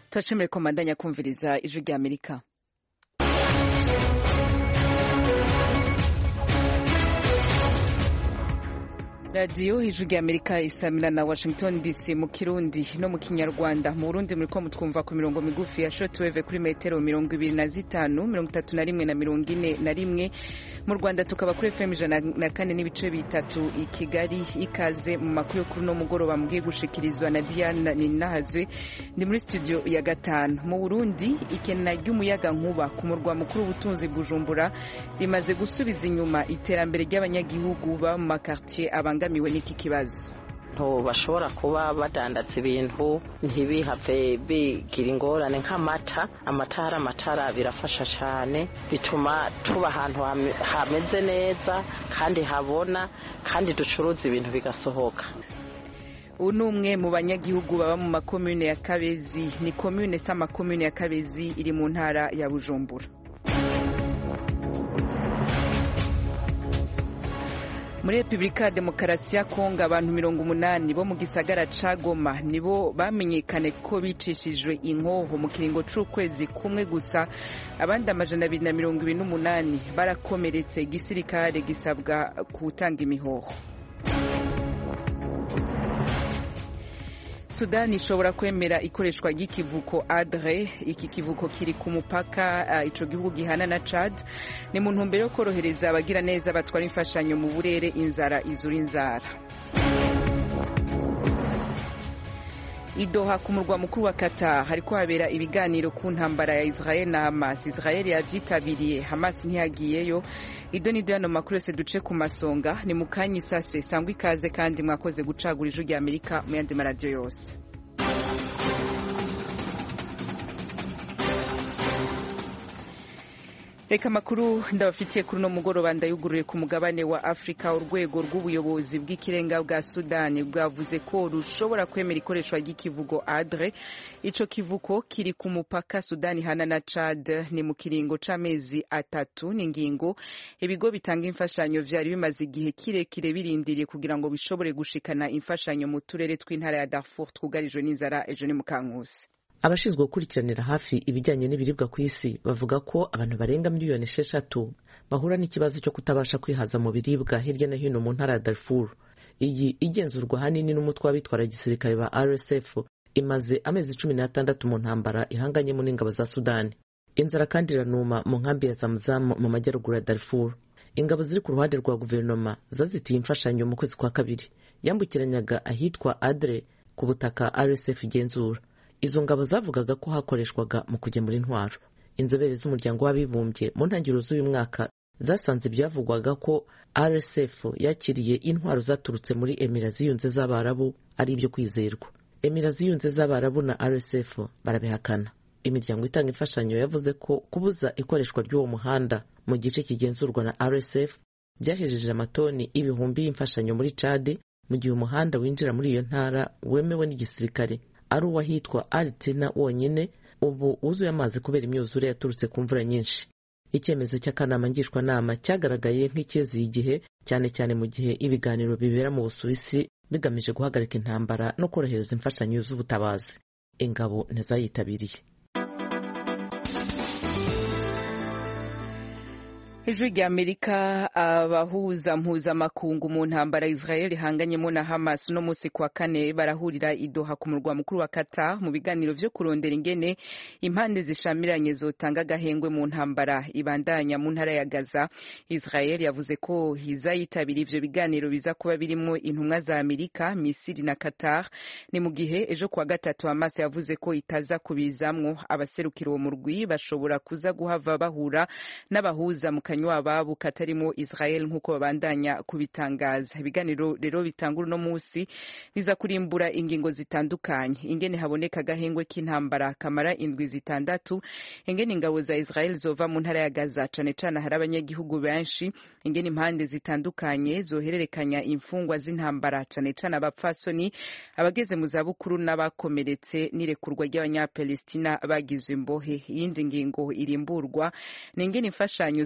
turashimire ko mbandanya kumviriza ijwi rya amerika radiyo ijwi rya amerika isamira na washington dc mu kirundi no mu kinyarwanda mu burundi muriko mutwumva ku mirongo migufi ya shotweve kuri metero mirongo ibiri na zitanu mirongo itatu na rimwe na mirongo ine na rimwe mu rwanda tukaba kuri fm ijana na kane n'ibice bitatu i kigali ikaze mu makuru yo kuri uno mugoroba mugiye gushikirizwa na diana ninahazwe ndi muri studio ya gatanu mu burundi ikena ry'umuyaga nkuba ku murwa mukuru w'ubutunzi bujumbura rimaze gusubiza inyuma iterambere ry'abanyagihugu baba mu makartier abanga babangamiwe n'iki kibazo bashobora kuba badandaza ibintu ntibihave bigira ingorane nk'amata amatara amatara birafasha cyane bituma tuba ahantu hameze neza kandi habona kandi ducuruza ibintu bigasohoka ubu ni umwe mu banyagihugu baba mu makomune ya kabezi ni komune se amakomune ya kabezi iri mu ntara ya bujumbura muri repubulika ya demokarasi ya kongo abantu mirongo umunani bo mu gisagara ca goma nibo bamenyekane ko bicishijwe inkoho mu kiringo c'ukwezi kumwe gusa abandi amajana abiri na mirongo ibiri n'umunani barakomeretse igisirikare gisabwa gutanga imihoho sudani ishobora kwemera ikoreshwa ry'ikivuko adre iki kivuko kiri ku mupaka uh, ico gihugu gihana na chad ni mu ntumbero yo korohereza abagira neza batwara imfashanyo mu burere inzara izura inzara idoha ku murwa mukuru wa Qatar hariko habera ibiganiro ku ntambara ya Israel na Hamas Israel yavyitabiriye Hamas ntiyagiyeyo ido nido yano makuru yose duce ku masonga ni mukanyi isase sangwa ikaze kandi mwakoze gucagura ijwi rya Amerika mu yandi maradiyo yose reka amakuru ndabafitiye kuri uno mugoroba ndayugururiye ku mugabane wa afurika urwego rw'ubuyobozi bw'ikirenga bwa sudani bwavuze ko rushobora kwemera ikoreshwa ry'ikivugo adre ico kivuko kiri ku mupaka sudani hana na chad ni mu kiringo c'amezi atatu n'ingingo ibigo bitanga imfashanyo vyari bimaze igihe kirekire birindiriye kugira ngo bishobore gushikana imfashanyo mu turere tw'intara ya darfur twugarijwe n'inzara ejo ni mu kankusi abashinzwe gukurikiranira hafi ibijyanye n'ibiribwa ku isi bavuga ko abantu barenga miliyoni esheshatu bahura n'ikibazo cyo kutabasha kwihaza mu biribwa hirya no hino mu ntara ya Darfur iyi igenzurwa ahanini n'umutwe w'abitwara gisirikare ba RSF imaze amezi cumi n'atandatu mu ntambara ihanganyemo n'ingabo za Sudani inzara kandi iranuma mu nkambi ya Zamzam mu majyaruguru ya Darfur ingabo ziri ku ruhande rwa guverinoma zazitiye imfashanyo mu kwezi kwa kabiri yambukiranyaga ahitwa Adre ku butaka RSF igenzura izo ngabo zavugaga ko hakoreshwaga mu kugemura intwaro inzobere z'umuryango w'abibumbye mu ntangiriro z'uyu mwaka zasanze ibyavugwaga ko rsf yakiriye intwaro zaturutse muri emira ziyunze z'abarabu ari ibyo kwizerwa emira ziyunze z'abarabu na rsf barabihakana imiryango itanga imfashanyo yavuze ko kubuza ikoreshwa ry'uwo muhanda mu gice kigenzurwa na rsf byahejeje amatoni ibihumbi y'imfashanyo muri cade mu gihe umuhanda winjira muri iyo ntara wemewe n'igisirikare ari uwahitwa Altina wonyine ubu wuzuye amazi kubera imyuzure yaturutse ku mvura nyinshi icyemezo cy'akanama ngishwanama cyagaragaye nk'icyezeye igihe cyane cyane mu gihe ibiganiro bibera mu busuwisi bigamije guhagarika intambara no korohereza imfashanyo z'ubutabazi ingabo ntizayitabiriye ijwi rya amerika abahuza mpuzamakungu mu ntambara israel ihanganyemo na hamas uno munsi kwa kane barahurira idoha ku murwa mukuru wa qatar mu biganiro vyo kurondera ingene impande zishamiranye zotanga agahengwe mu ntambara ibandanya mu ntara ya gaza israel yavuze ko izayitabira ivyo biganiro biza kuba birimwo intumwa za amerika misiri na qatar ni mu gihe ejo kuwa gatatu hamas yavuze ko itaza kubizamwo abaserukira uwo murwi bashobora kuza guhava bahura n'abahuza mu kanywa ababo katarimo Israel nk'uko babandanya kubitangaza ibiganiro rero bitangura uno munsi biza kurimbura ingingo zitandukanye ingene haboneka agahengwe k'intambara kamara indwi zitandatu ingene ingabo za Israel zova mu ntara ya Gaza cane cane hari abanyagihugu benshi ingene impande zitandukanye zohererekanya imfungwa z'intambara cane cane abapfasoni abageze mu zabukuru n'abakomeretse n'irekurwa ry'abanyapalestina bagizwe imbohe iyindi ngingo irimburwa ni ingene imfashanyo zoshika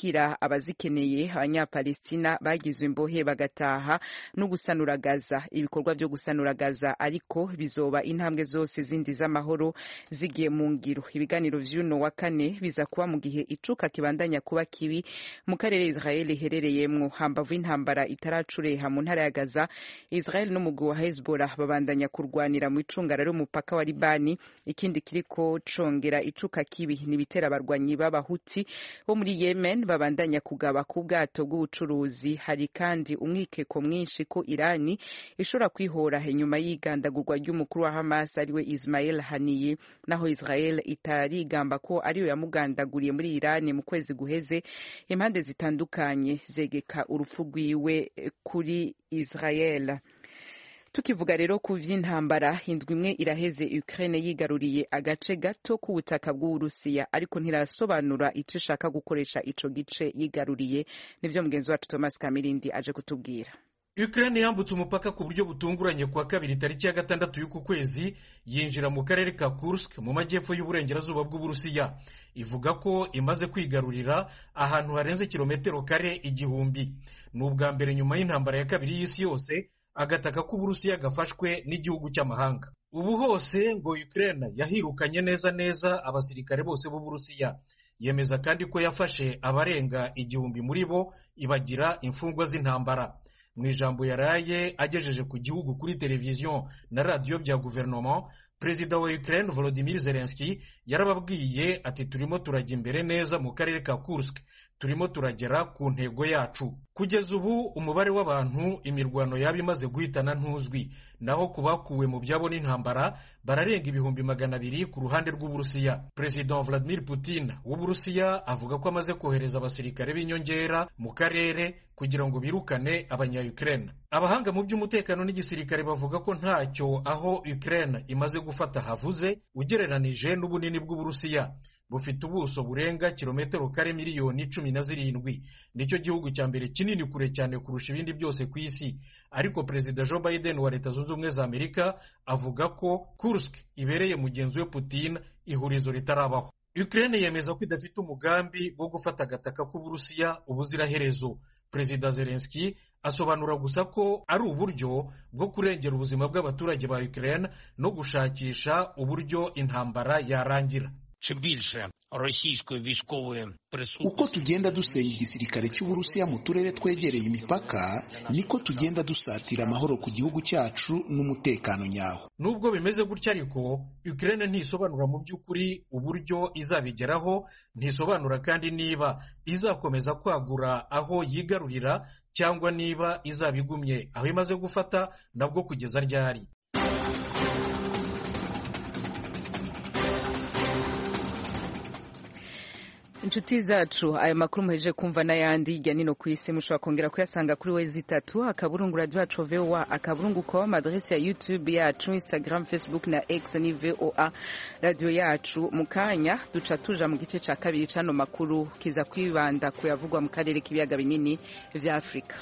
zakira abazikeneye abanyapalestina bagizwe imbohe bagataha no gusanura gaza ibikorwa byo gusanura gaza ariko bizoba intambwe zose zindi z'amahoro zigiye mu ngiro ibiganiro vy'uno wa kane biza kuba mu gihe icuka kibandanya kuba kibi mu karere israel iherereyemwo hambavu y'intambara itaracureha mu ntara ya gaza israel n'umugwi wa hezbollah babandanya kurwanira mu icungara ry'umupaka wa libani ikindi kiriko congera icuka kibi ni ibitera abarwanyi b'abahuti bo muri yemen babandanya kugaba ku bwato bw'ubucuruzi hari kandi umwikeko mwinshi ko irani ishobora kwihora inyuma y'igandagurwa ry'umukuru wa hamas ariwe ismail haniye naho israel itarigamba ko ariyo yamugandaguriye muri irani mu kwezi guheze impande zitandukanye zegeka urupfu rwiwe kuri israel tukivuga rero ku vy'intambara indwi imwe iraheze Ukraine yigaruriye agace gato k'ubutaka bw'Uburusiya ariko ntirasobanura ico ishaka gukoresha ico gice yigaruriye nivyo mugenzi wacu Thomas Kamirindi aje kutubwira Ukraine yambutse umupaka ku buryo butunguranye kuwa kabiri tariki ya gatandatu y'uku kwezi yinjira mu karere ka Kursk mu majyepfo y'uburengerazuba bw'Uburusiya ivuga ko imaze kwigarurira ahantu harenze kilometero kare igihumbi ni ubwa mbere nyuma y'intambara ya kabiri y'isi yose agataka k'uburusiya gafashwe n'igihugu cy'amahanga ubu hose ngo Ukraine yahirukanye neza neza abasirikare bose b'uburusiya yemeza kandi ko yafashe abarenga igihumbi muri bo ibagira imfungwa z'intambara mu ijambo yaraye agejeje ku gihugu kuri televiziyo na radiyo bya guverinoma perezida wa Ukraine Volodymyr Zelensky yarababwiye ati turimo turajya imbere neza mu karere ka Kursk turimo turagera ku ntego yacu kugeza ubu umubare w'abantu imirwano yaba imaze guhitana ntuzwi naho ku bakuwe mu byabo n'intambara bararenga ibihumbi magana abiri ku ruhande rw'uburusiya perezida Vladimir Putin w'uburusiya avuga ko amaze kohereza abasirikare b'inyongera mu karere kugira ngo birukane abanya-Ukraine abahanga mu by'umutekano n'igisirikare bavuga ko ntacyo aho Ukraine imaze gufata havuze ugereranije n'ubunini bw'uburusiya bufite ubuso burenga kilometero kare miliyoni cumi na zirindwi nicyo gihugu cya mbere kinini kure cyane kurusha ibindi byose ku isi ariko perezida Joe Biden wa leta zunze ubumwe za amerika avuga ko Kursk ibereye mugenzi we Putin ihurizo ritarabaho Ukraine yemeza ko idafite umugambi wo gufata agataka k'uburusiya ubuziraherezo perezida Zelensky asobanura gusa ko ari uburyo bwo kurengera ubuzima bw'abaturage ba Ukraine no gushakisha uburyo intambara yarangira чи більше російської військової присутності. uko tugenda dusenya igisirikare cy'uburusiya mu turere twegereye imipaka niko tugenda dusatira amahoro ku gihugu cyacu n'umutekano nyawo nubwo bimeze gutya ariko Ukraine ntisobanura mu by'ukuri uburyo izabigeraho ntisobanura kandi niba izakomeza kwagura aho yigarurira cyangwa niba izabigumye aho imaze gufata nabwo kugeza ryari inshuti zacu aya makuru muhejeje kumva n'ayandi hirya nino ku isi mushobora kongera kuyasanga kuri wezi itatu akaburungu radio yacu voa akaburungu com adresi ya youtube yacu instagram facebook na x ni voa radio yacu mu kanya duca tuja mu gice ca kabiri c'ano makuru kiza kwibanda kuyavugwa mu karere k'ibiyaga binini vya afurika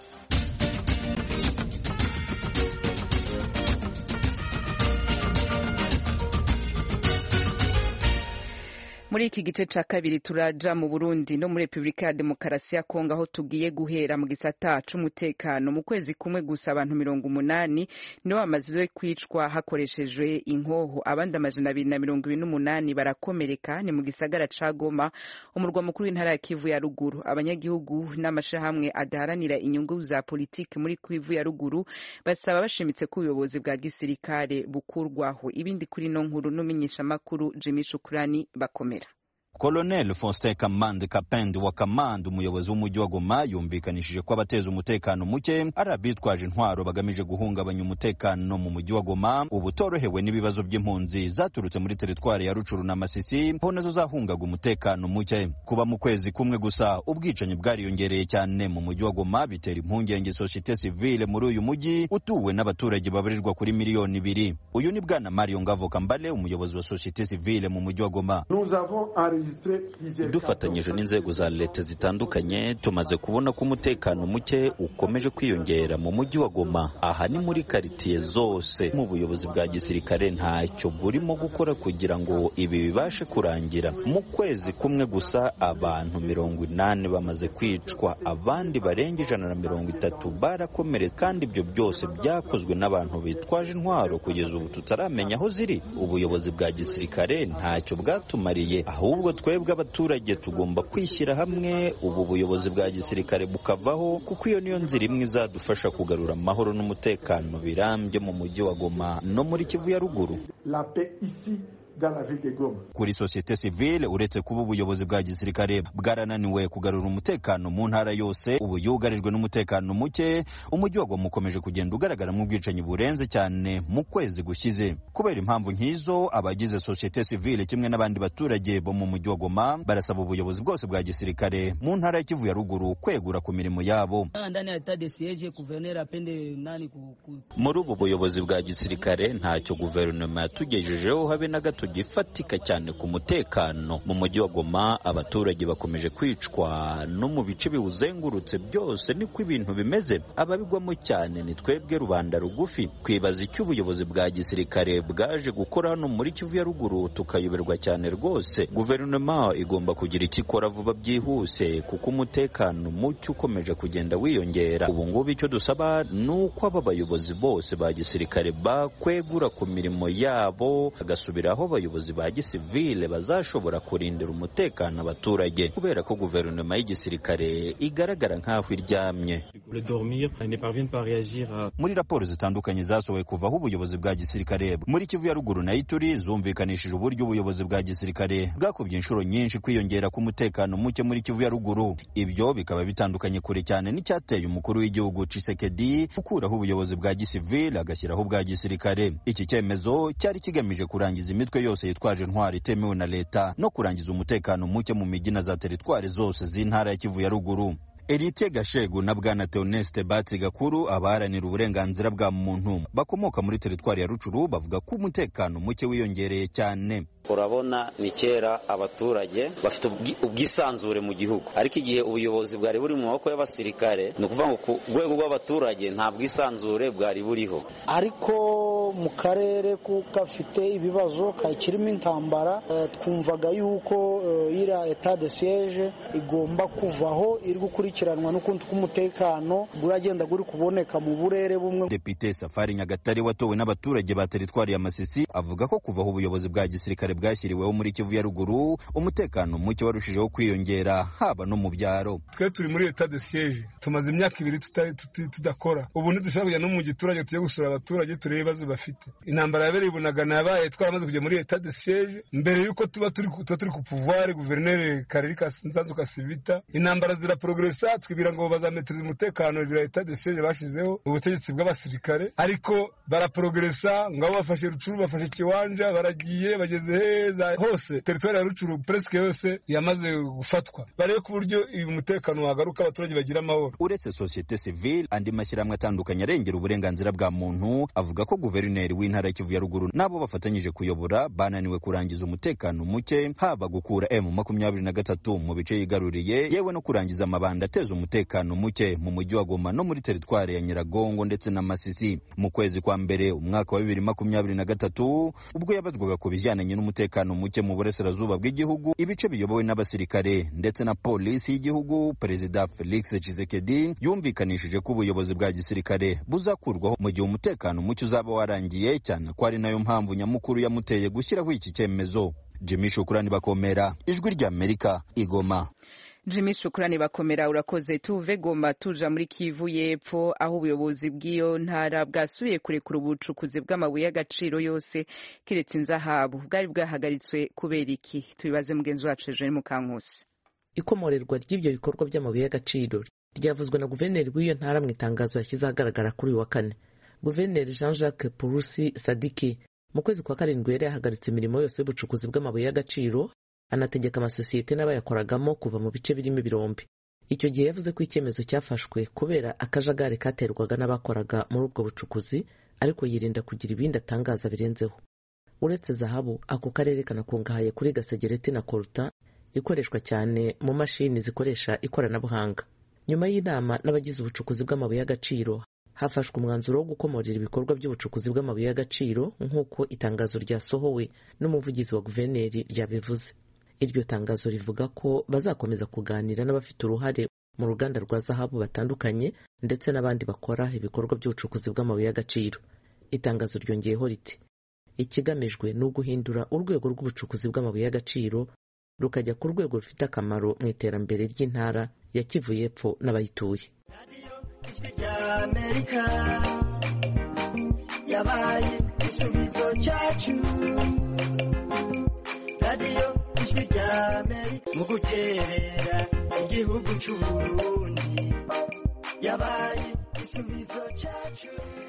muri iki gice ca kabiri turaja mu Burundi no muri Republika ya Demokarasi ya Kongo aho tugiye guhera mu gisata c'umutekano mu kwezi kumwe gusa abantu mirongo umunani nibo bamaze kwicwa hakoreshejwe inkoho abandi amajana abiri na mirongo ibiri n'umunani barakomereka ni mu gisagara ca Goma umurwa mukuru w'intara ya Kivu ya ruguru abanyagihugu n'amashirahamwe adaharanira inyungu za politiki muri Kivu ya ruguru basaba bashimitse ko ubuyobozi bwa gisirikare bukurwaho ibindi kuri no nkuru n'umenyeshamakuru Jimmy Shukrani bakomera Colonel Faustin Kamande Kapende wa Kamande umuyobozi w'umujyi wa Goma yumvikanishije ko abateza umutekano muke ari abitwaje intwaro bagamije guhungabanya umutekano mu mujyi wa Goma ubu torohewe n'ibibazo by'impunzi zaturutse muri teritwari ya Rucuru na Masisi ho nazo zahungaga umutekano muke kuba mu kwezi kumwe gusa ubwicanyi bwariyongereye cyane mu mujyi wa Goma bitera impungenge societe civile muri uyu mujyi utuwe n'abaturage babarirwa kuri miliyoni ibiri uyu ni bwana Mario Ngavo Kambale umuyobozi wa societe civile mu mujyi wa Goma Nous avons dufatanyije n'inzego za leta zitandukanye tumaze kubona ko umutekano muke ukomeje kwiyongera mu mujyi wa goma aha ni muri karitiye zose mu buyobozi bwa gisirikare ntacyo burimo gukora kugira ngo ibi bibashe kurangira mu kwezi kumwe gusa abantu mirongo inani bamaze kwicwa abandi barenga ijana na mirongo itatu barakomeretse kandi ibyo byose byakozwe n'abantu bitwaje intwaro kugeza ubu tutaramenya aho ziri ubuyobozi bwa gisirikare ntacyo bwatumariye ahubwo twebwe abaturage tugomba kwishyira hamwe ubu buyobozi bwa gisirikare bukavaho kuko iyo niyo nzira imwe izadufasha kugarura amahoro n'umutekano birambye mu mujyi wa goma no muri kivu ya ruguru kuri sosiyete sivile uretse kuba ubuyobozi bwa gisirikare bwarananiwe kugarura umutekano mu ntara yose ubu yugarijwe n'umutekano muke umujyi wa goma ukomeje kugenda ugaragaramo ubwicanyi burenze cyane mu kwezi gushize kubera impamvu nk'izo abagize sosiyete sivile kimwe n'abandi baturage bo mu mujyi wa goma barasaba ubuyobozi bwose bwa gisirikare mu ntara ya kivu ya ruguru kwegura ku mirimo yabo muri ubu buyobozi bwa gisirikare ntacyo guverinoma yatugejejeho habe na gato gifatika cyane ku mutekano mu mujyi wa goma abaturage bakomeje kwicwa no mu bice biwuzengurutse byose niko ibintu bimeze ababigwamo cyane ni twebwe rubanda rugufi twibaza icyo ubuyobozi bwa gisirikare bwaje gukora hano muri kivu ya ruguru tukayoberwa cyane rwose guverinoma igomba kugira icyo ikora vuba byihuse kuko umutekano muke ukomeje kugenda wiyongera ubu ngubu icyo dusaba ni uko aba bayobozi bose ba gisirikare bakwegura ku mirimo yabo bagasubiraho abayobozi ba gisivile bazashobora kurindira umutekano abaturage kubera ko guverinoma y'igisirikare igaragara nk'aho iryamye muri raporo zitandukanye zasohowe kuvaho ubuyobozi bwa gisirikare muri kivu ya ruguru na ituri zumvikanishije uburyo ubuyobozi bwa gisirikare bwakubye inshuro nyinshi kwiyongera k'umutekano muke muri kivu ya ruguru ibyo bikaba bitandukanye kure cyane n'icyateye umukuru w'igihugu Tshisekedi gukuraho ubuyobozi bwa gisivile agashyiraho ubwa gisirikare iki cyemezo cyari kigamije kurangiza imitwe yose yitwaje intwari itemewe na leta no kurangiza umutekano muke mu mijyi na za teritwari zose z'intara ya kivu ya ruguru Erite Gashegu na Bwana Theoneste Batsi Gakuru abaharanira uburenganzira bwa muntu bakomoka muri teritwari ya Rucuru bavuga ko umutekano muke wiyongereye cyane urabona ni kera abaturage bafite ubwisanzure mu gihugu ariko igihe ubuyobozi bwari buri mu maboko y'abasirikare ni ukuvuga ngo ku rwego rw'abaturage nta bwisanzure bwari buriho ariko mu karere gafite ibibazo kakirimo intambara twumvaga yuko iriya etat de siege igomba kuvaho iri gukurikiranwa n'ukundi k'umutekano uragenda uri kuboneka mu burere bumwe Depite Safari Nyagatare watowe n'abaturage ba teritwari ya Masisi avuga ko kuvaho ubuyobozi bwa gisirikare bwashyiriweho muri Kivu ya ruguru umutekano muke warushijeho kwiyongera haba no mu byaro twe turi muri etat de siege tumaze imyaka ibiri tudakora ubu ntidushobora kujya no mu giturage tujye gusura abaturage turebe ibibazo bafite intambara yabereye ibunagana yabaye twaramaze kujya muri etat de siege mbere y'uko tuba turi tuba turi ku pouvoir guverineri Kareri Nsanzu Kasivita intambara ziraprogresa twibwira ngo bazametiriza umutekano zira etat de siege bashizeho ubutegetsi bw'abasirikare ariko baraprogresa ngabo bafashe rucuru bafashe kiwanja baragiye bageze heza hose teritwari ya rucuru presque yose yamaze gufatwa barebe ku buryo uyu mutekano wagaruka abaturage bagira amahoro uretse societe civile andi mashyirahamwe atandukanye arengera uburenganzira bwa muntu avuga ko guverineri w'intara ya Kivu ya ruguru nabo bafatanyije kuyobora bananiwe kurangiza umutekano muke haba gukura M makumyabiri na gatatu mu bice yigaruriye yewe no kurangiza amabanda ateza umutekano muke mu mujyi wa Goma no muri teritwari ya Nyiragongo ndetse na Masisi mu kwezi kwa mbere umwaka wa bibiri makumyabiri na gatatu ubwo yabazwaga ku bijyananye n'umutekano muke mu burasirazuba bw'igihugu ibice biyobowe n'abasirikare ndetse na polisi y'igihugu perezida Felix Tshisekedi yumvikanishije ko ubuyobozi bwa gisirikare buzakurwaho mu gihe umutekano muke uzaba warangiye cyane ko ari nayo mpamvu nyamukuru yamuteye gushyiraho iki cyemezo Jimmy Shukurani bakomera ijwi rya Amerika igoma Jimmy Shukurani bakomera urakoze tuve Goma tuja muri Kivu y'Epfo aho ubuyobozi bw'iyo ntara bwasubiye kurekura ubucukuzi bw'amabuye y'agaciro yose kiretse inzahabu bwari bwahagaritswe kubera iki tubibaze mugenzi wacu Eugene Mukankusi ikomorerwa ry'ibyo bikorwa by'amabuye y'agaciro ryavuzwe na guverineri w'iyo ntara mu itangazo yashyize ahagaragara kuri uyu wa kane guverineri Jean Jacques Purusi Sadiki mu kwezi kwa karindwi yari yahagaritse imirimo yose y'ubucukuzi bw'amabuye y'agaciro anategeka amasosiyete n'abayakoragamo kuva mu bice birimo ibirombe icyo gihe yavuze ko icyemezo cyafashwe kubera akajagari katerwaga n'abakoraga muri ubwo bucukuzi ariko yirinda kugira ibindi atangaza birenzeho uretse zahabu ako karere kanakungahaye kuri gasegereti na koruta ikoreshwa cyane mu mashini zikoresha ikoranabuhanga nyuma y'inama n'abagize ubucukuzi bw'amabuye y'agaciro hafashwe umwanzuro wo gukomorera ibikorwa by'ubucukuzi bw'amabuye y'agaciro nk'uko itangazo ryasohowe n'umuvugizi wa guverineri ryabivuze iryo tangazo rivuga ko bazakomeza kuganira n'abafite uruhare mu ruganda rwa zahabu batandukanye ndetse n'abandi bakora ibikorwa by'ubucukuzi bw'amabuye y'agaciro itangazo ryongeyeho riti ikigamijwe ni uguhindura urwego rw'ubucukuzi bw'amabuye y'agaciro rukajya ku rwego rufite akamaro mu iterambere ry'intara ya kivu y'epfo n'abayituye ry'amerika yabaye igisubizo cyacu radiyo ijwi ry'amerika mu guterera igihugu cy'uburundi yabaye igisubizo cyacu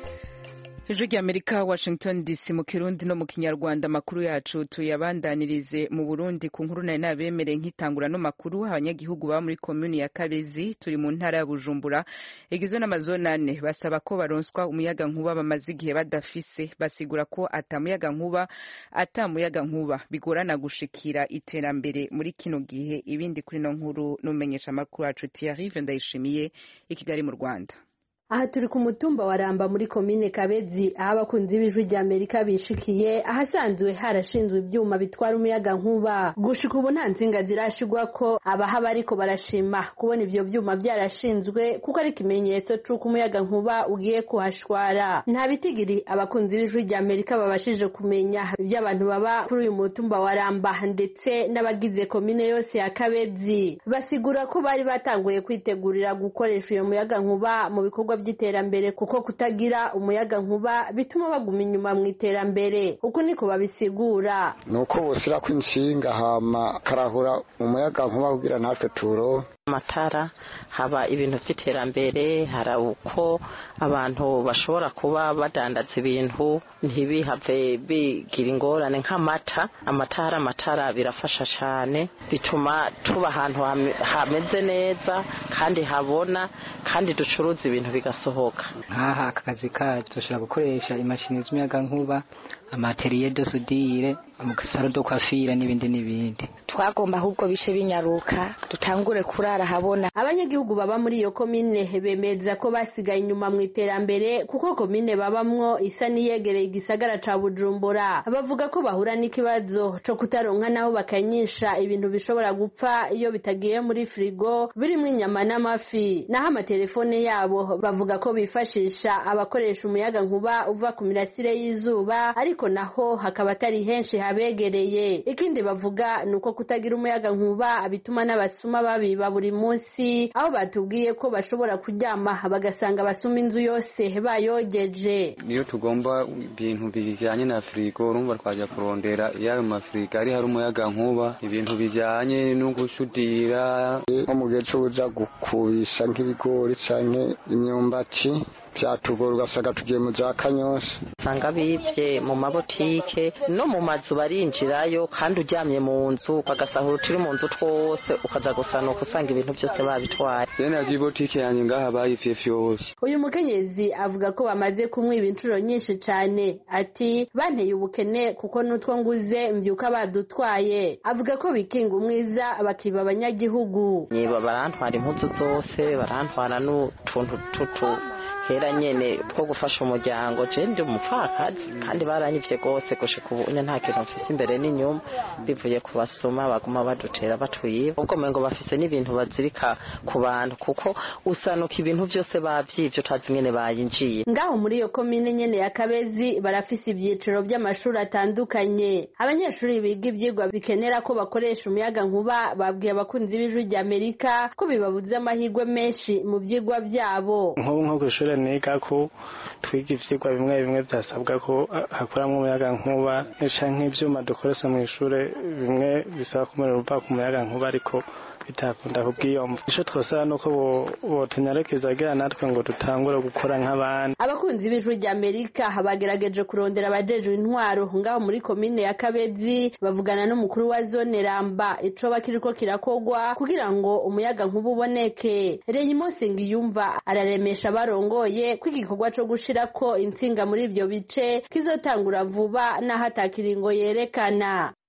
ijwi ry'amerika washington dc mu kirundi no mu kinyarwanda amakuru yacu tuyabandanirize mu burundi ku nkuru nari nabemereye nk'itangura no makuru abanyagihugu baba muri komuni ya kabezi turi mu ntara ya bujumbura igizwe n'amazone ane basaba ko baronswa umuyaga nkuba bamaze igihe badafise basigura ko atamuyaga nkuba atamuyaga nkuba bigorana gushikira iterambere muri kino gihe ibindi kuri no nkuru n'umenyesha amakuru yacu tiyarive ndayishimiye i kigali mu rwanda aha turi ku mutumba wa ramba muri komine kabezi aho abakunzi b'ijwi rya amerika bishikiye ahasanzwe harashinzwe ibyuma bitwara umuyaga nkuba gushika ubu nta nsinga zirashigwa ko abahaba ariko barashima kubona ibyo byuma byarashinzwe kuko ari ikimenyetso c'uko umuyaga nkuba ugiye kuhashwara nta bitigiri abakunzi b'ijwi rya amerika babashije kumenya ibyo abantu baba kuri uyu mutumba wa ramba ndetse n'abagize komine yose ya kabezi basigura ko bari batanguye kwitegurira gukoresha uyo muyaga nkuba mu bikorwa by'iterambere kuko kutagira umuyaga nkuba bituma baguma inyuma mu iterambere uku niko babisigura ni uko bushyira ko inshinga hama karahura umuyaga nkuba kugira natwe turo amatara haba ibintu by'iterambere hari uko abantu bashobora kuba badandaza ibintu ntibihave bigira ingorane nk'amata amatara amatara birafasha cyane bituma tuba ahantu hameze neza kandi habona kandi ducuruza ibintu bigasohoka nk'aha aka kazi kacu dushobora gukoresha imashini z'umuyagankuba amateriye de sudire amasaro do kwafira n'ibindi n'ibindi twagomba ahubwo bishe binyaruka dutangure kurara habona abanyagihugu baba muri iyo komine bemeza ko basigaye inyuma mu iterambere kuko komine babamwo isa n'iyegereye igisagara ca bujumbura bavuga ko bahura n'ikibazo co kutaronka naho bakanyisha ibintu bishobora gupfa iyo bitagiye muri firigo birimwo inyama n'amafi naho amatelefone yabo bavuga ko bifashisha abakoresha umuyaga nkuba uva ku mirasire y'izuba ariko naho hakaba atari henshi habegereye ikindi bavuga ni uko kutagira umuyaga nkuba bituma n'abasuma babiba buri munsi aho batubwiye ko bashobora kuryama bagasanga basuma inzu yose bayogeje niyo tugomba ibintu bijyanye na firigo urumva twajya kurondera iyo ayo mafirigo ari hari umuyaga nkuba ibintu bijyanye no gusudira nko mu gihe cy'ubuja gukubisha nk'ibigori cyangwa imyumbati byatugora ugasanga tugiye mu za kanyosha usanga bibye mu mabotike no mu mazu barinjirayo kandi uryamye mu nzu bagasahura uturi mu nzu twose ukaza gusanuka usanga ibintu byose babitwaye bene yagiye ibotike yanjye ngaha bayivye vyose uyu mukenyezi avuga ko bamaze kumwiba inshuro nyinshi cane ati banteye ubukene kuko n'utwo nguze mvyuka badutwaye avuga ko bikinga umwiza bakiba abanyagihugu niba barantwara impuzu zose barantwara n'utuntu tutu hera nyene two gufasha umuryango je ndi umupfakazi kandi baranyivye rwose gushika ubu nta kintu mfise imbere n'inyuma bivuye ku basuma baguma badutera batwiba ubwo mengo bafise n'ibintu bazirika ku bantu kuko usanuka ibintu vyose bavyivye utazi ingene bayinjiye ngaho muri iyo komine nyene ya kabezi barafise ivyiciro vy'amashuri atandukanye abanyeshuri biga ivyigwa bikenera ko bakoresha umuyaga nkuba babwiye abakunzi b'ijwi rya amerika ko bibabuze amahirwe menshi mu vyigwa vyabo nk'ubu nko kw'ishuri niga ko twiga ivyigwa bimwe bimwe byasabwa ko hakoramwo umuyaga nkuba canke ivyuma dukoresha mu ishure bimwe bisaba ko umuriro uva ku muyaga nkuba ariko bitakunda kubwiyomva ico twosaba nuko botunyarekeza agira natwe ngo dutangure gukora nk'abandi abakunzi b'ijwi rya amerika bagerageje kurondera abajejwe intwaro ngaho muri komine ya kabezi bavugana n'umukuru wa zone ramba icoba kiriko kirakogwa kugira ngo umuyaga nkuba uboneke reyimosi ngiyumva araremesha abarongoye ko igikorwa co gushirako intsinga muri ivyo bice kizotangura vuba n'aho atakiringo yerekana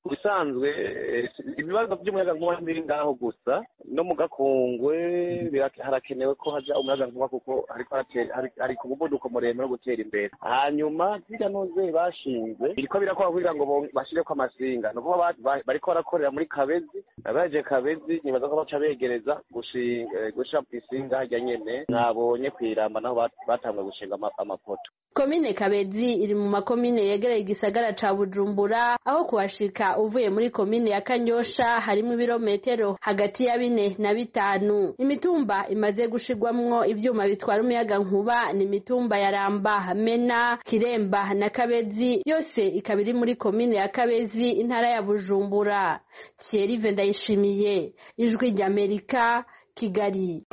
ku bisanzwe ibibazo by'umuyagankuba ntibiri ngaho gusa no mu gakungwe harakenewe ko haja umuyagankuba kuko hari ku muvuduko muremure wo gutera imbere hanyuma zirya noze bashinze biriko birakora kugira ngo bashireko amasinga ni ukuvuga bariko barakorera muri kabezi abaje kabezi nibaza ko baca begereza gushira isinga harya nyene nabonye kwiramba naho batanguye gushinga amapoto komine kabezi iri mu makomine yegereye igisagara ca bujumbura aho kuhashika uvuye muri komine ya kanyosha harimo ibirometero hagati ya bine na bitanu imitumba imaze gushirwamwo ivyuma bitwara umuyaga nkuba ni imitumba ya ramba mena kiremba na kabezi yose ikaba iri muri komine ya kabezi intara ya bujumbura thierry ndayishimiye ijwi ry'amerika kigali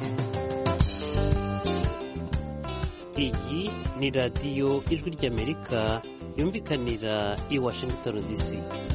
iyi ni radiyo ijwi ry'amerika yumvikanira i washington dc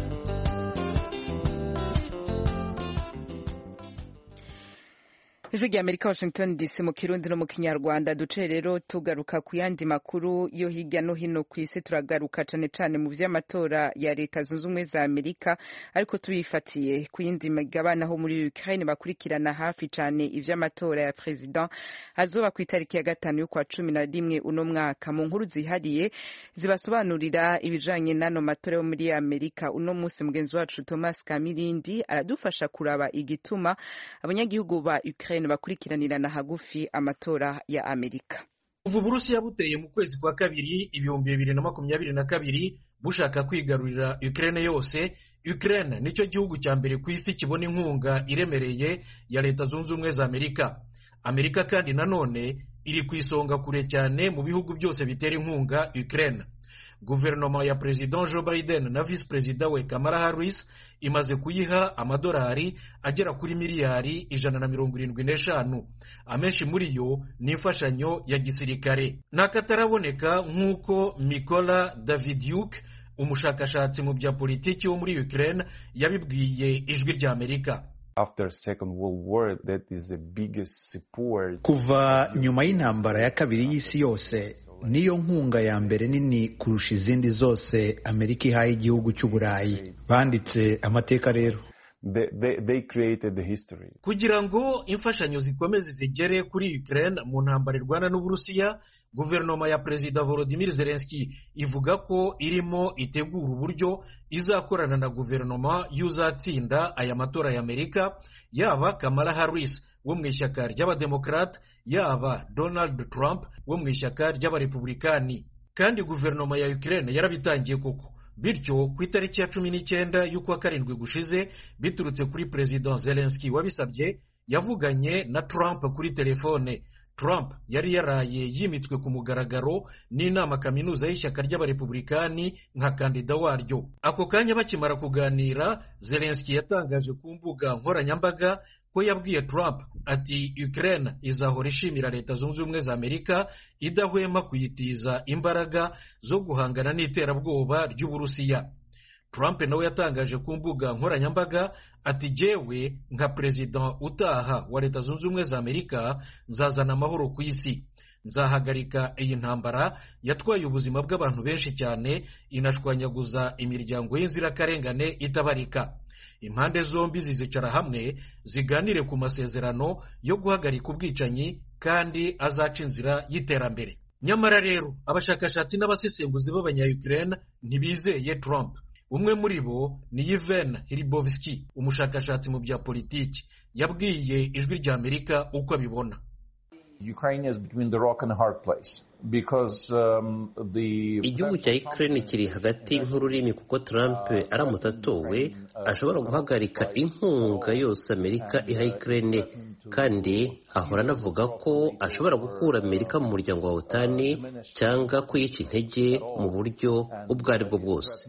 ijwi rya amerika washington dc mu kirundi no mu kinyarwanda duce rero tugaruka ku yandi makuru yo hirya no hino ku isi turagaruka cane cane mu vy'amatora ya leta zunze ubumwe za amerika ariko tubifatiye ku yindi migabane aho muri ukraine bakurikirana hafi cane ivy'amatora ya president azoba ku itariki ya gatanu y'ukwa cumi na rimwe uno mwaka mu nkuru zihariye zibasobanurira ibijanye n'ano matora yo muri amerika uno musi mugenzi wacu thomas kamirindi aradufasha kuraba igituma abanyagihugu ba ukraine bakurikiranirana hagufi amatora ya amerika kuva uburusiya buteye mu kwezi kwa kabiri ibihumbi bibiri na makumyabiri na kabiri bushaka kwigarurira ukraine yose ukraine nicyo gihugu cya mbere ku isi kibona inkunga iremereye ya leta zunze ubumwe za amerika amerika kandi nanone iri ku isonga kure cyane mu bihugu byose bitera inkunga ukraine guverinoma ya perezida joe biden na visi perezida we kamara harris imaze kuyiha amadolari agera kuri miliyari ijana na mirongo irindwi n'eshanu amenshi muri yo ni imfashanyo ya gisirikare n'akataraboneka nk'uko mikola davidyuk umushakashatsi mu bya politiki wo muri ukraine yabibwiye ijwi rya amerika kuva nyuma y'intambara ya kabiri y'isi yose niyo nkunga ya mbere nini kurusha izindi zose amerika ihaye igihugu cy'uburayi banditse amateka rero kugira ngo imfashanyo zikomeze zigere kuri ukraine mu ntambara irwana n'uburusiya guverinoma ya perezida volodimir zelenski ivuga ko irimo itegura uburyo izakorana na guverinoma y'uzatsinda aya matora ya amerika yaba kamala harris wo mu ishyaka ry'abademokarate yaba donald trump wo mu ishyaka ry'abarepublikani kandi guverinoma ya ukraine yarabitangiye koko bityo ku itariki ya cumi n'icyenda y'ukwa karindwi gushize biturutse kuri perezida zelenski wabisabye yavuganye na trump kuri telefone trump yari yaraye yimitswe ku mugaragaro n'inama kaminuza y'ishyaka ry'abarepublikani nka kandida waryo ako kanya bakimara kuganira zelenski yatangaje ku mbuga nkoranyambaga ko yabwiye Trump ati Ukraine izahora ishimira leta zunze ubumwe za Amerika idahwema kuyitiza imbaraga zo guhangana n'iterabwoba ry'Uburusiya Trump nawe yatangaje ku mbuga nkoranyambaga ati jyewe nka perezida utaha wa leta zunze ubumwe za Amerika nzazana amahoro ku isi nzahagarika iyi ntambara yatwaye ubuzima bw'abantu benshi cyane inashwanyaguza imiryango y'inzirakarengane itabarika impande zombi zizicara hamwe ziganire ku masezerano yo guhagarika ubwicanyi kandi azaca inzira y'iterambere nyamara rero abashakashatsi n'abasesenguzi b'abanyayukraine ntibizeye Trump umwe muri bo ni Yevhen Hiribovsky umushakashatsi mu bya politiki yabwiye ijwi rya Amerika uko abibona igihugu cya Ukraine kiri hagati nk'ururimi kuko Trump aramutse atowe ashobora guhagarika inkunga yose Amerika iha Ukraine kandi ahora anavuga ko ashobora gukura Amerika mu muryango wa OTAN cyangwa kuyica intege mu buryo ubwo ari bwo bwose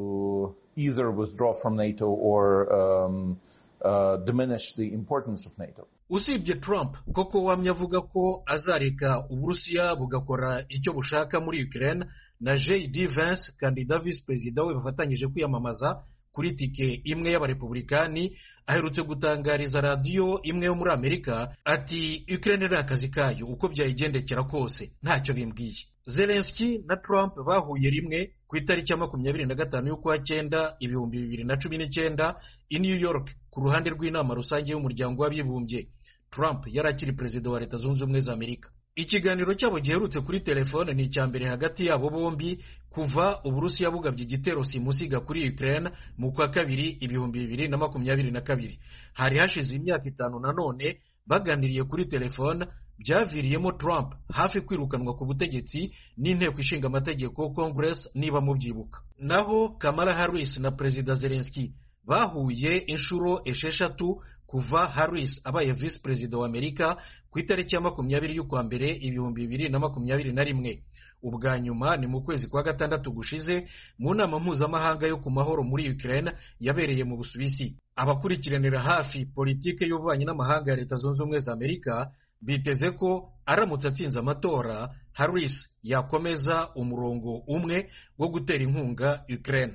usibye Trump koko wamye avuga ko azareka uburusiya bugakora icyo bushaka muri Ukraine na JD Vance kandida visi perezida we bafatanyije kwiyamamaza kuri tike imwe y'abarepublikani aherutse gutangariza radiyo imwe yo muri amerika ati ukraine ni akazi kayo uko byayigendekera kose ntacyo bimbwiye zelenski na trump bahuye rimwe ku itariki ya makumyabiri na gatanu y'ukwa cyenda ibihumbi bibiri na cumi n'icyenda i new york ku ruhande rw'inama rusange y'umuryango w'abibumbye trump yari akiri perezida wa leta zunze ubumwe za amerika ikiganiro cyabo giherutse kuri telefone ni icya mbere hagati yabo bombi kuva uburusiya bugabye igitero simusiga kuri ukraine mu kwa kabiri ibihumbi bibiri na makumyabiri na kabiri hari hashize imyaka itanu nanone baganiriye kuri telefone byaviriyemo Trump hafi kwirukanwa ku butegetsi n'inteko ishinga amategeko Congress niba mubyibuka naho Kamala Harris na Perezida Zelensky bahuye inshuro esheshatu kuva Harris abaye visi perezida wa Amerika ku itariki ya makumyabiri y'ukwa mbere ibihumbi bibiri na makumyabiri na rimwe ubwa nyuma ni mu kwezi kwa gatandatu gushize mu nama mpuzamahanga yo ku mahoro muri Ukraine yabereye mu Busuwisi abakurikiranira hafi politike y'ububanyi n'amahanga ya Leta Zunze Ubumwe za Amerika biteze ko aramutse atsinze amatora Harris yakomeza umurongo umwe wo gutera inkunga Ukraine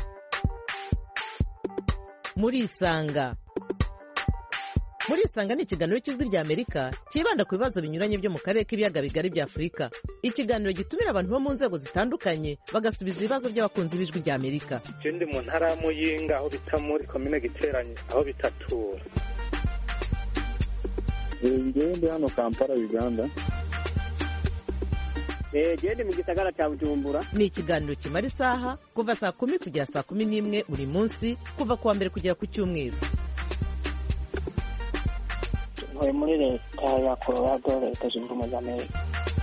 muri isanga muri isanga ni ikiganiro cy'ijwi rya amerika cyibanda ku bibazo binyuranye byo mu karere k'ibiyaga bigari bya afurika ikiganiro gitumira abantu bo mu nzego zitandukanye bagasubiza ibibazo by'abakunzi b'ijwi rya amerika ndi mu ntara ya muyinga aho bita muri komine giteranye aho bitatura ngewe ndi hano kampala uganda gende mu gisagara cya bujumbura ni ikiganiro kimara isaha kuva saa kumi kugera saa kumi n'imwe buri munsi kuva ku wa mbere kugera ku cyumweru ntuye muri leta ya colorado leta zunze ubumwe za amerika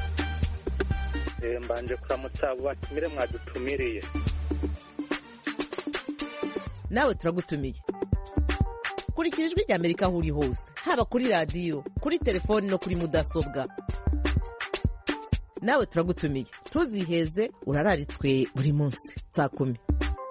mbanje kuramutsa abo batumire mwadutumiriye nawe turagutumiye kurikira ijwi rya amerika aho uri hose haba kuri radiyo kuri telefoni no kuri mudasobwa nawe turagutumiye ntuziheze urararitswe buri munsi saa kumi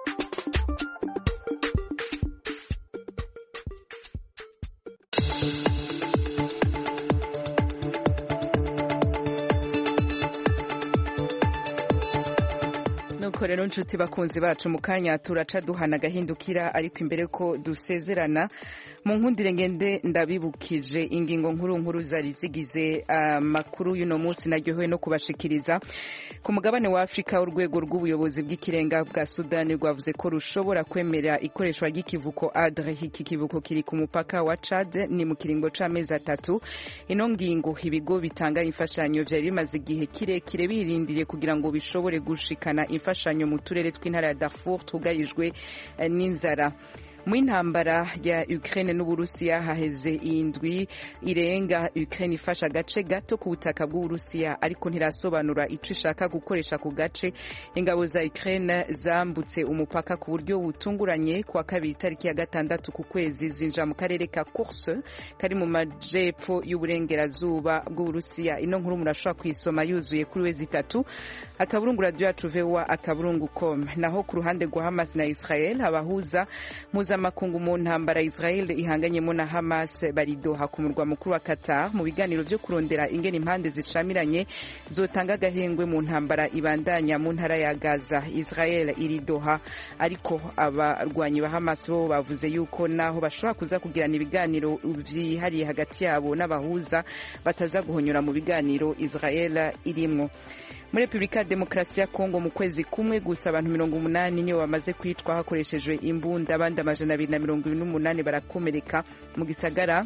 nuko rero nshuti bakunzi bacu mu kanya turaca duhana agahindukira ariko imbere ko dusezerana mu nkundire ngende ndabibukije ingingo nkuru nkuru zari zigize amakuru uh, y'uno munsi naryohewe no kubashikiriza ku mugabane wa afurika urwego rw'ubuyobozi bw'ikirenga bwa sudani rwavuze ko rushobora kwemera ikoreshwa ry'ikivuko adre iki kivuko kiri ku mupaka wa chad ni mu kiringo c'amezi atatu ino ngingo ibigo bitanga imfashanyo vyari bimaze igihe kirekire birindiriye kugira ngo bishobore gushikana imfashanyo mu turere tw'intara ya darfur twugarijwe n'inzara mu intambara ya Ukraine n'Uburusiya haheze indwi irenga Ukraine ifasha agace gato ku butaka bw'Uburusiya ariko ntirasobanura ico ishaka gukoresha ku gace ingabo za Ukraine zambutse umupaka ku buryo butunguranye kwa kabiri tariki ya gatandatu ku kwezi zinja mu karere ka Kursk kari mu majepfo y'uburengerazuba bw'Uburusiya ino nkuru murashobora kuyisoma yuzuye kuri wezi itatu akaburungu radio yacu VOA akaburungu com naho ku ruhande rwa Hamas na Israel abahuza mpuzamakungu mu ntambara Israel ihanganyemo na Hamas baridoha ku murwa mukuru wa Qatar mu biganiro byo kurondera ingene impande zishamiranye zotanga agahengwe mu ntambara ibandanya mu ntara ya Gaza Israel iridoha ariko abarwanyi ba Hamas bo bavuze yuko naho bashobora kuza kugirana ibiganiro byihariye hagati yabo n'abahuza bataza guhonyora mu biganiro Israel irimwo muri repubulika ya demokarasi ya kongo mu kwezi kumwe gusa abantu mirongo umunani nibo bamaze kwicwa hakoreshejwe imbunda abandi amajana abiri na mirongo ibiri n'umunani barakomereka mu gisagara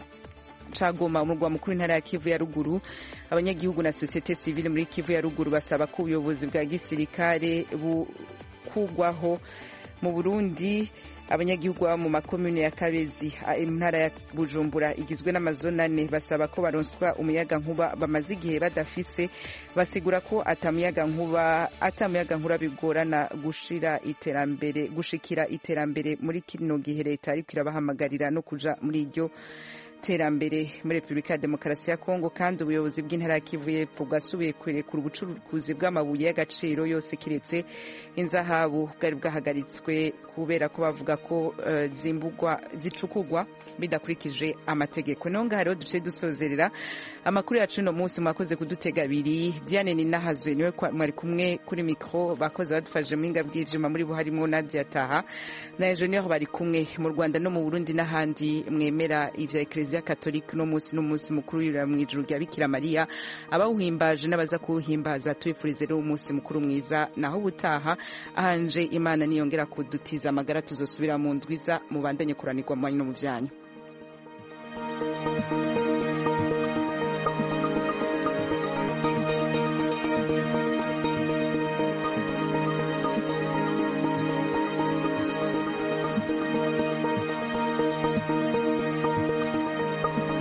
cagoma umurwa mukuru intara ya kivu ya ruguru abanyagihugu na sosiyete sivile muri kivu ya ruguru basaba ko ubuyobozi bwa gisirikare bukugwaho mu burundi abanyagihugu baba mu makomune ya kabezi intara ya bujumbura igizwe n'amazone ane basaba ko baronswa umuyaga nkuba bamaze igihe badafise basigura ko atamuyaga nkuba atamuyaga nkuba bigorana gushira iterambere gushikira iterambere muri kino gihe leta ariko irabahamagarira no kuja muri iryo n'iterambere muri repubulika ya demokarasi ya kongo kandi ubuyobozi bw'intara ya kivu y'epfo bwasubiye kurekura ubucuruzi bw'amabuye y'agaciro yose kiretse inzahabu bwari bwahagaritswe kubera ko bavuga ko uh, zimbugwa zicukugwa bidakurikije amategeko niho ngaho rero duce dusozerera amakuru yacu uno munsi mwakoze kudutega abiri diane ninahazwe niwe mwari kumwe kuri mikoro bakoze badufashije mu hinga bw'ivyuma muri bo harimo nadia taha na enjeniyeri bari kumwe mu rwanda no mu burundi n'ahandi mwemera ivya ekereziya katolika uno munsi n'umunsi mukuru yurira mu ijuru rya bikira mariya abawuhimbaje n'abaza kuwuhimbaza tubifurize rero umunsi mukuru mwiza naho ubutaha ahanje imana niyongera kudutiza amagara tuzosubira mu ndwiza mubandanye kuranirwa mu banyu no mu byanyu